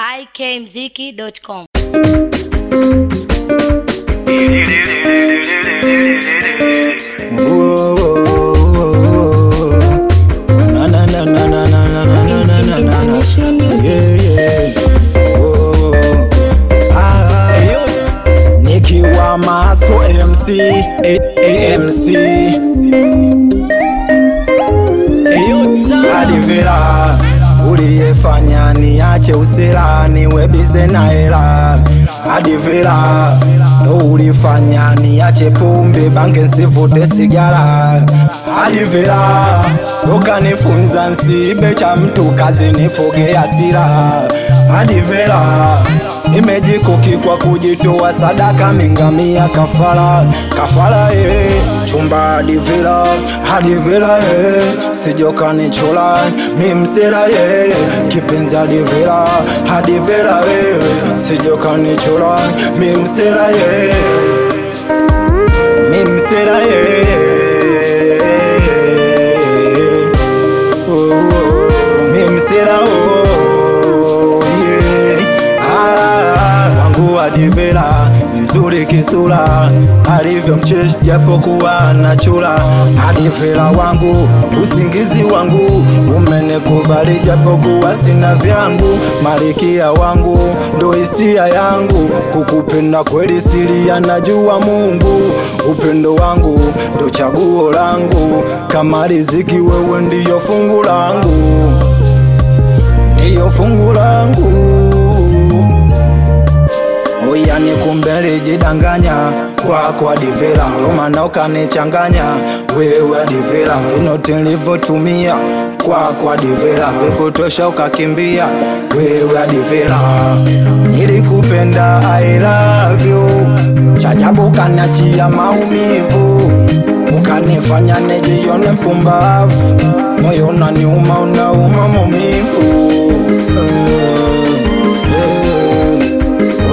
ikmziki.com. Na na na na na na na na na na na na na. Yeah, yeah. Oh. Ah. Nikiwa Masco MC MC Adivera uliyefanya niache usela niwe bize na hela Adivera ndo ulifanya niache pombe bange nsivute sigara Adivera ndo kanifunza nsibe cha mtu kazi nifuge hasira Adivera nimejikoki kwa kujitoa sadaka mingamia kafara kafara ye chumba adivera adivera ye sijokanichola mimsera ye kipenzi adivera adivera ye sijokanichola mimsera ye mimsera ye Oh, oh, mimsera oh, yeah. Ah, wangu adivera ni mzuri kisura alivyo mcheshi japokuwa anachula adivera wangu usingizi wangu umenikubali japokuwa sina vyangu malikia wangu ndo hisia yangu kukupenda kweli siri anajua Mungu upendo wangu ndo chaguo langu kama riziki wewe ndiyo fungu langu ndiyo fungu langu Oya ni kumbe lijidanganya kwako adivera, ndo maana ukanichanganya wewe adivera, vinoti nilivyotumia kwako adivera, vikutosha ukakimbia wewe adivera, nilikupenda I love you, chajabu kaniachia maumivu ukanifanya nijione mpumbavu, moyo unaniuma unauma maumivu Eh, eh.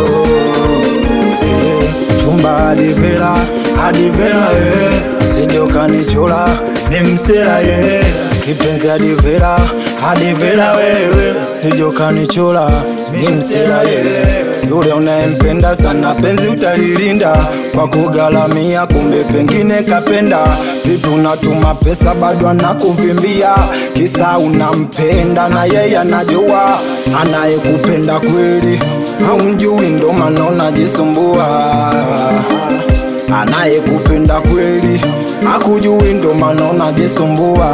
Eh, chumba adivera adivera eh, sijokanichola ni msera ye kipenzi adivera adivera wewe sijokanichola ni msera ye yule unayempenda sana penzi utalilinda kwa kugalamia kumbe pengine kapenda vipi unatuma pesa bado anakuvimbia kisa unampenda na yeye anajua anayekupenda kweli haumjui ndo maana unajisumbua anayekupenda kweli akujui ndo maana unajisumbua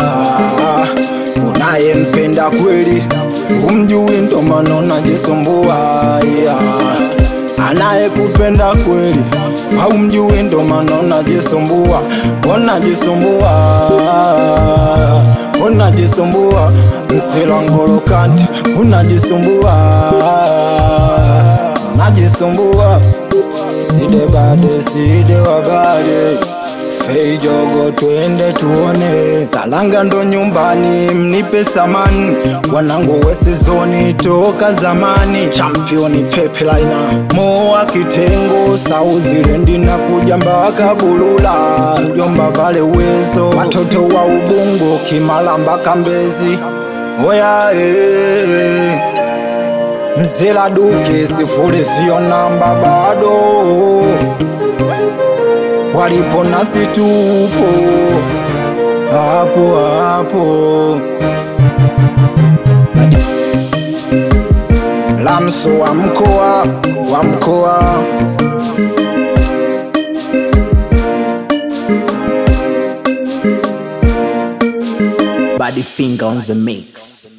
unayempenda kweli humjui ndo maana unajisumbua yeah. anayekupenda kweli haumjui ndo maana unajisumbua unajisumbua unajisumbua msilangolokante unajisumbua unajisumbua side bade side wabade feijogo twende tuone salanga ndo nyumbani mnipe samani wanangu wesizoni toka zamani championi pepelaina moa kitengo sauzilendi na kuja mpaka bulula mjomba vale uwezo watoto wa ubungo kimala mpaka mbezi oya eh. Mzela duke sifuri sio namba bado, walipo nasi tupo hapo hapo. Lamso wa mkoa wa mkoa Body finger on the mix.